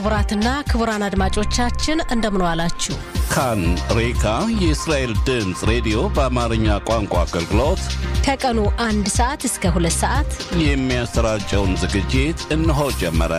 ክቡራትና ክቡራን አድማጮቻችን እንደምን ዋላችሁ። ካን ሬካ የእስራኤል ድምፅ ሬዲዮ በአማርኛ ቋንቋ አገልግሎት ከቀኑ አንድ ሰዓት እስከ ሁለት ሰዓት የሚያሰራጨውን ዝግጅት እነሆ ጀመረ።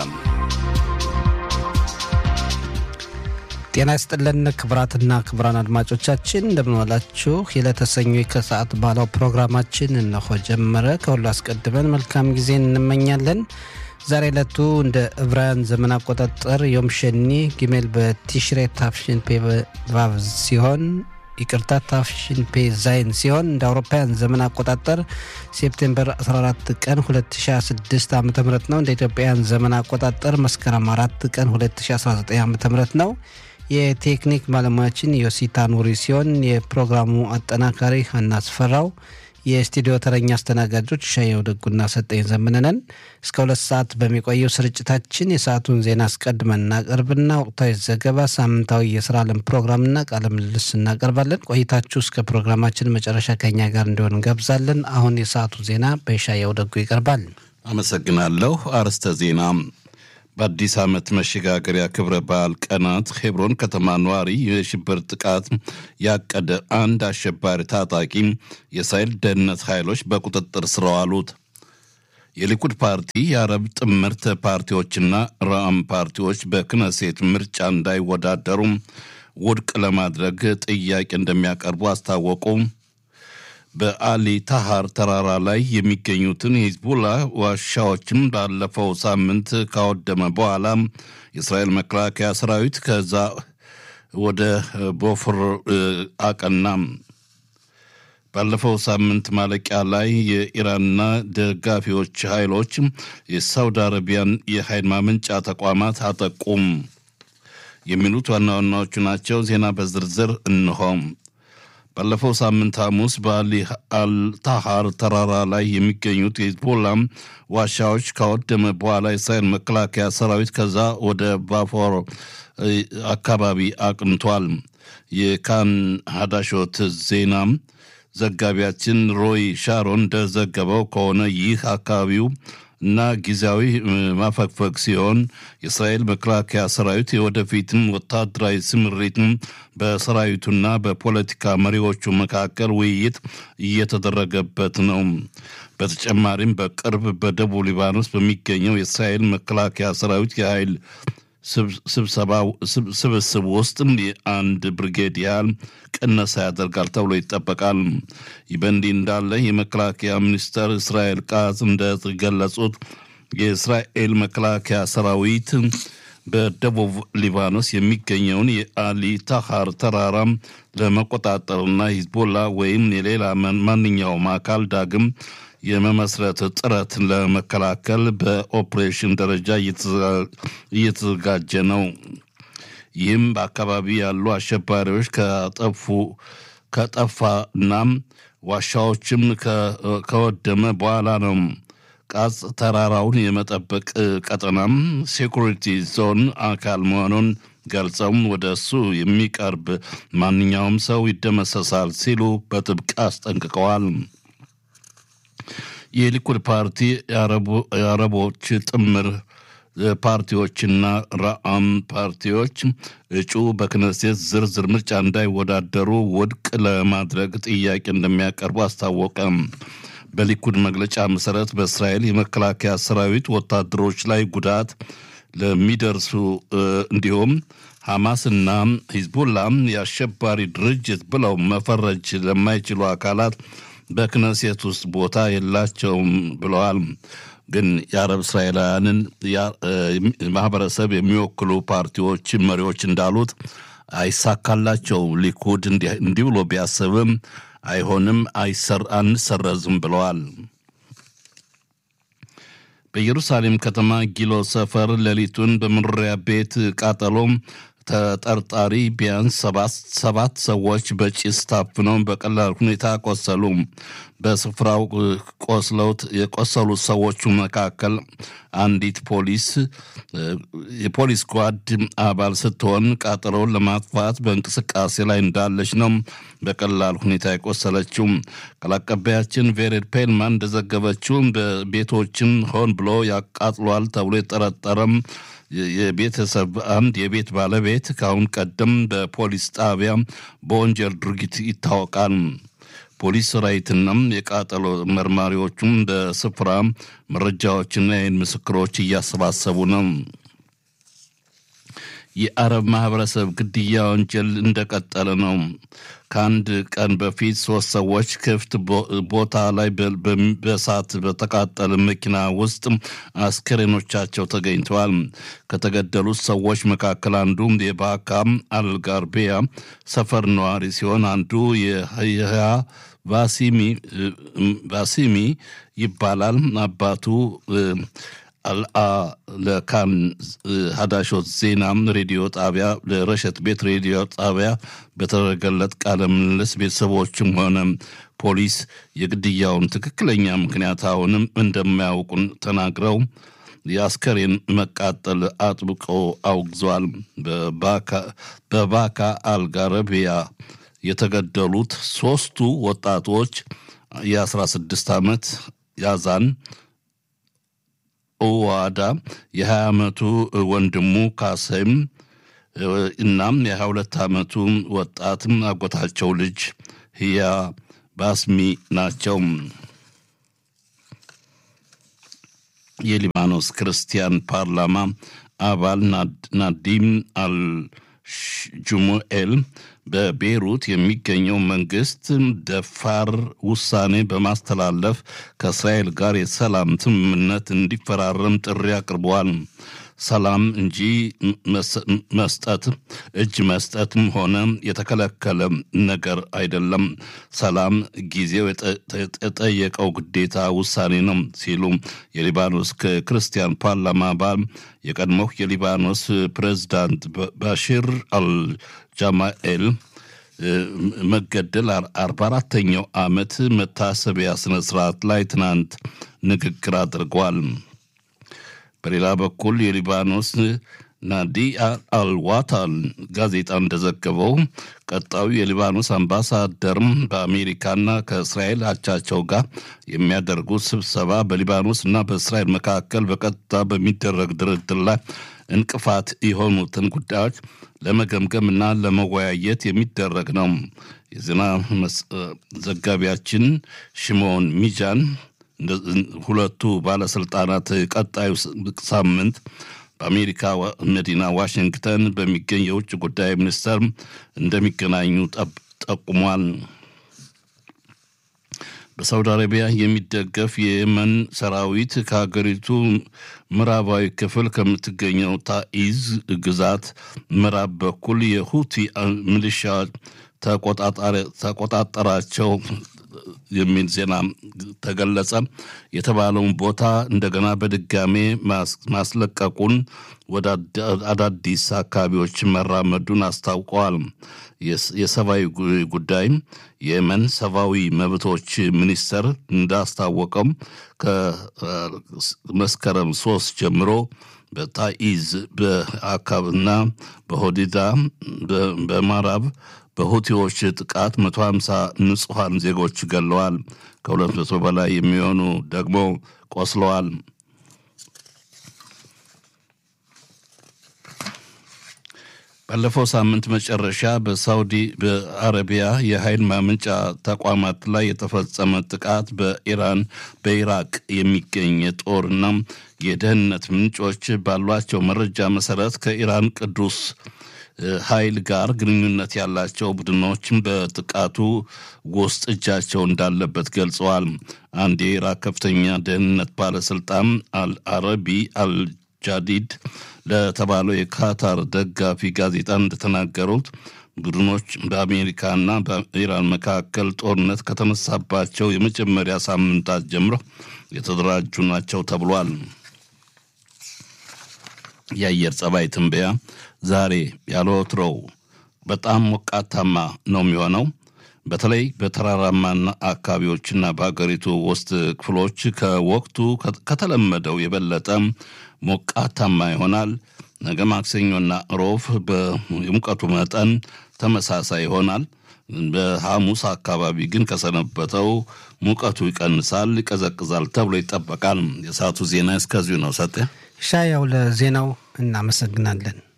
ጤና ይስጥልን ክቡራትና ክቡራን አድማጮቻችን እንደምንዋላችሁ። የለተሰኞ ከሰዓት ባለው ፕሮግራማችን እነሆ ጀመረ። ከሁሉ አስቀድመን መልካም ጊዜ እንመኛለን። ዛሬ ዕለቱ እንደ ዕብራውያን ዘመን አቆጣጠር ዮም ሸኒ ጊሜል በቲሽሬ ታፍሽን ፔ ቫቭ ሲሆን ይቅርታ ታፍሽን ፔ ዛይን ሲሆን እንደ አውሮፓውያን ዘመን አቆጣጠር ሴፕቴምበር 14 ቀን 2026 ዓ ም ነው። እንደ ኢትዮጵያውያን ዘመን አቆጣጠር መስከረም 4 ቀን 2019 ዓ ም ነው። የቴክኒክ ባለሙያችን ዮሲታ ኑሪ ሲሆን የፕሮግራሙ አጠናካሪ ሀና አስፈራው የስቱዲዮ ተረኛ አስተናጋጆች ሻየው ደጉና ሰጠኝ ዘምንነን እስከ ሁለት ሰዓት በሚቆየው ስርጭታችን የሰዓቱን ዜና አስቀድመን እናቀርብና ወቅታዊ ዘገባ፣ ሳምንታዊ የስራ ዓለም ፕሮግራምና ቃለ ምልልስ እናቀርባለን። ቆይታችሁ እስከ ፕሮግራማችን መጨረሻ ከኛ ጋር እንዲሆን እንጋብዛለን። አሁን የሰዓቱ ዜና በሻየው ደጉ ይቀርባል። አመሰግናለሁ። አርዕስተ ዜና በአዲስ ዓመት መሸጋገሪያ ክብረ በዓል ቀናት ሄብሮን ከተማ ነዋሪ የሽብር ጥቃት ያቀደ አንድ አሸባሪ ታጣቂ የእስራኤል ደህንነት ኃይሎች በቁጥጥር ስር አዋሉት። የሊኩድ ፓርቲ የአረብ ጥምርት ፓርቲዎችና ራአም ፓርቲዎች በክነሴት ምርጫ እንዳይወዳደሩ ውድቅ ለማድረግ ጥያቄ እንደሚያቀርቡ አስታወቁ። በአሊ ታሃር ተራራ ላይ የሚገኙትን የሂዝቡላ ዋሻዎችም ባለፈው ሳምንት ካወደመ በኋላ የእስራኤል መከላከያ ሰራዊት ከዛ ወደ ቦፍር አቀና። ባለፈው ሳምንት ማለቂያ ላይ የኢራንና ደጋፊዎች ኃይሎች የሳውዲ አረቢያን የኃይል ማመንጫ ተቋማት አጠቁም። የሚሉት ዋና ዋናዎቹ ናቸው። ዜና በዝርዝር እንሆም። ባለፈው ሳምንት ሐሙስ በአሊ አልታሃር ተራራ ላይ የሚገኙት የሂዝቦላ ዋሻዎች ካወደመ በኋላ የእስራኤል መከላከያ ሰራዊት ከዛ ወደ ባፎር አካባቢ አቅንቷል። የካን ሀዳሾት ዜና ዘጋቢያችን ሮይ ሻሮን እንደዘገበው ከሆነ ይህ አካባቢው እና ጊዜያዊ ማፈግፈግ ሲሆን የእስራኤል መከላከያ ሰራዊት የወደፊትም ወታደራዊ ስምሪትም በሰራዊቱና በፖለቲካ መሪዎቹ መካከል ውይይት እየተደረገበት ነው። በተጨማሪም በቅርብ በደቡብ ሊባኖስ በሚገኘው የእስራኤል መከላከያ ሰራዊት የኃይል ስብስብ ውስጥ የአንድ ብርጌድ ያህል ቅነሳ ያደርጋል ተብሎ ይጠበቃል። ይህ በእንዲህ እንዳለ የመከላከያ ሚኒስተር እስራኤል ቃዝ እንደገለጹት የእስራኤል መከላከያ ሰራዊት በደቡብ ሊባኖስ የሚገኘውን የአሊ ታሃር ተራራ ለመቆጣጠርና ሂዝቦላ ወይም የሌላ ማንኛውም አካል ዳግም የመመስረት ጥረት ለመከላከል በኦፕሬሽን ደረጃ እየተዘጋጀ ነው። ይህም በአካባቢ ያሉ አሸባሪዎች ከጠፉ ከጠፋና ዋሻዎችም ከወደመ በኋላ ነው። ቃጽ ተራራውን የመጠበቅ ቀጠናም ሴኩሪቲ ዞን አካል መሆኑን ገልጸውም ወደ እሱ የሚቀርብ ማንኛውም ሰው ይደመሰሳል ሲሉ በጥብቅ አስጠንቅቀዋል። የሊኩድ ፓርቲ የአረቦች ጥምር ፓርቲዎችና ራአም ፓርቲዎች እጩ በክነሴት ዝርዝር ምርጫ እንዳይወዳደሩ ውድቅ ለማድረግ ጥያቄ እንደሚያቀርቡ አስታወቀ። በሊኩድ መግለጫ መሰረት በእስራኤል የመከላከያ ሰራዊት ወታደሮች ላይ ጉዳት ለሚደርሱ እንዲሁም ሐማስና ሂዝቡላም የአሸባሪ ድርጅት ብለው መፈረጅ ለማይችሉ አካላት በክነሴት ውስጥ ቦታ የላቸውም ብለዋል። ግን የአረብ እስራኤላውያንን ማህበረሰብ የሚወክሉ ፓርቲዎች መሪዎች እንዳሉት አይሳካላቸው። ሊኩድ እንዲህ ብሎ ቢያስብም አይሆንም፣ አንሰረዝም ብለዋል። በኢየሩሳሌም ከተማ ጊሎ ሰፈር ሌሊቱን በመኖሪያ ቤት ቃጠሎም ተጠርጣሪ ቢያንስ ሰባት ሰዎች በጭስ ታፍነው በቀላል ሁኔታ ቆሰሉ። በስፍራው ቆስለውት የቆሰሉት ሰዎቹ መካከል አንዲት ፖሊስ የፖሊስ ጓድ አባል ስትሆን ቃጠሎውን ለማጥፋት በእንቅስቃሴ ላይ እንዳለች ነው በቀላል ሁኔታ የቆሰለችው። ቃል አቀባያችን ቬሬድ ፔልማን እንደዘገበችው ቤቶችን ሆን ብሎ ያቃጥሏል ተብሎ የጠረጠረም የቤተሰብ አንድ የቤት ባለቤት ከአሁን ቀደም በፖሊስ ጣቢያ በወንጀል ድርጊት ይታወቃል። ፖሊስ ሰራዊትና የቃጠሎ መርማሪዎቹም በስፍራ መረጃዎችና የዓይን ምስክሮች እያሰባሰቡ ነው። የአረብ ማህበረሰብ ግድያ ወንጀል እንደቀጠለ ነው። ከአንድ ቀን በፊት ሶስት ሰዎች ክፍት ቦታ ላይ በእሳት በተቃጠለ መኪና ውስጥ አስክሬኖቻቸው ተገኝተዋል። ከተገደሉት ሰዎች መካከል አንዱ የባካ አልጋርቤያ ሰፈር ነዋሪ ሲሆን አንዱ የህያ ባሲሚ ይባላል። አባቱ አልአ ለካን ሀዳሾት ዜና ሬዲዮ ጣቢያ ለረሸት ቤት ሬዲዮ ጣቢያ በተደረገለት ቃለ ምልልስ ቤተሰቦችም ሆነ ፖሊስ የግድያውን ትክክለኛ ምክንያት አሁንም እንደማያውቁን ተናግረው የአስከሬን መቃጠል አጥብቆ አውግዟል። በባካ አልጋረቢያ የተገደሉት ሶስቱ ወጣቶች የ16 ዓመት ያዛን ኦዋዳ የ20 ዓመቱ ወንድሙ ካሰም እናም የ22 ዓመቱ ወጣትም አጎታቸው ልጅ ህያ ባስሚ ናቸው። የሊባኖስ ክርስቲያን ፓርላማ አባል ናዲም አልጁሙኤል በቤይሩት የሚገኘው መንግስት ደፋር ውሳኔ በማስተላለፍ ከእስራኤል ጋር የሰላም ስምምነት እንዲፈራረም ጥሪ አቅርበዋል። ሰላም እንጂ መስጠት እጅ መስጠትም ሆነ የተከለከለ ነገር አይደለም። ሰላም ጊዜው የጠየቀው ግዴታ ውሳኔ ነው ሲሉ የሊባኖስ ክርስቲያን ፓርላማ አባል የቀድሞው የሊባኖስ ፕሬዝዳንት ባሽር አልጃማኤል መገደል አርባ አራተኛው ዓመት መታሰቢያ ስነ ስርዓት ላይ ትናንት ንግግር አድርጓል። በሌላ በኩል የሊባኖስ ናዲያ አልዋታል ጋዜጣ እንደዘገበው ቀጣዩ የሊባኖስ አምባሳደርም በአሜሪካና ከእስራኤል አቻቸው ጋር የሚያደርጉት ስብሰባ በሊባኖስ እና በእስራኤል መካከል በቀጥታ በሚደረግ ድርድር ላይ እንቅፋት የሆኑትን ጉዳዮች ለመገምገም እና ለመወያየት የሚደረግ ነው። የዜና ዘጋቢያችን ሽሞን ሚጃን ሁለቱ ባለስልጣናት ቀጣዩ ሳምንት በአሜሪካ መዲና ዋሽንግተን በሚገኝ የውጭ ጉዳይ ሚኒስቴር እንደሚገናኙ ጠቁሟል። በሳውዲ አረቢያ የሚደገፍ የየመን ሰራዊት ከሀገሪቱ ምዕራባዊ ክፍል ከምትገኘው ታኢዝ ግዛት ምዕራብ በኩል የሁቲ ሚሊሻ ተቆጣጠራቸው የሚል ዜና ተገለጸ። የተባለውን ቦታ እንደገና በድጋሜ ማስለቀቁን ወደ አዳዲስ አካባቢዎች መራመዱን አስታውቀዋል። የሰብአዊ ጉዳይ የየመን ሰብአዊ መብቶች ሚኒስቴር እንዳስታወቀው ከመስከረም ሶስት ጀምሮ በታኢዝ በአካብና በሆዲዳ በማራብ በሁቲዎች ጥቃት 150 ንጹሐን ዜጎች ገለዋል። ከሁለት መቶ በላይ የሚሆኑ ደግሞ ቆስለዋል። ባለፈው ሳምንት መጨረሻ በሳውዲ በአረቢያ የኃይል ማመንጫ ተቋማት ላይ የተፈጸመ ጥቃት በኢራን በኢራቅ የሚገኝ የጦርና የደህንነት ምንጮች ባሏቸው መረጃ መሰረት ከኢራን ቅዱስ ኃይል ጋር ግንኙነት ያላቸው ቡድኖችን በጥቃቱ ውስጥ እጃቸው እንዳለበት ገልጸዋል። አንድ የኢራቅ ከፍተኛ ደህንነት ባለስልጣን አልአረቢ አልጃዲድ ለተባለው የካታር ደጋፊ ጋዜጣ እንደተናገሩት ቡድኖች በአሜሪካና በኢራን መካከል ጦርነት ከተነሳባቸው የመጀመሪያ ሳምንታት ጀምሮ የተደራጁ ናቸው ተብሏል። የአየር ጸባይ ትንበያ ዛሬ ያለ ወትሮው በጣም ሞቃታማ ነው የሚሆነው። በተለይ በተራራማና አካባቢዎችና በሀገሪቱ ውስጥ ክፍሎች ከወቅቱ ከተለመደው የበለጠ ሞቃታማ ይሆናል። ነገ ማክሰኞና ሮብ የሙቀቱ መጠን ተመሳሳይ ይሆናል። በሐሙስ አካባቢ ግን ከሰነበተው ሙቀቱ ይቀንሳል፣ ይቀዘቅዛል ተብሎ ይጠበቃል። የሰዓቱ ዜና እስከዚሁ ነው። ሰጤ ሻያው ለዜናው እናመሰግናለን።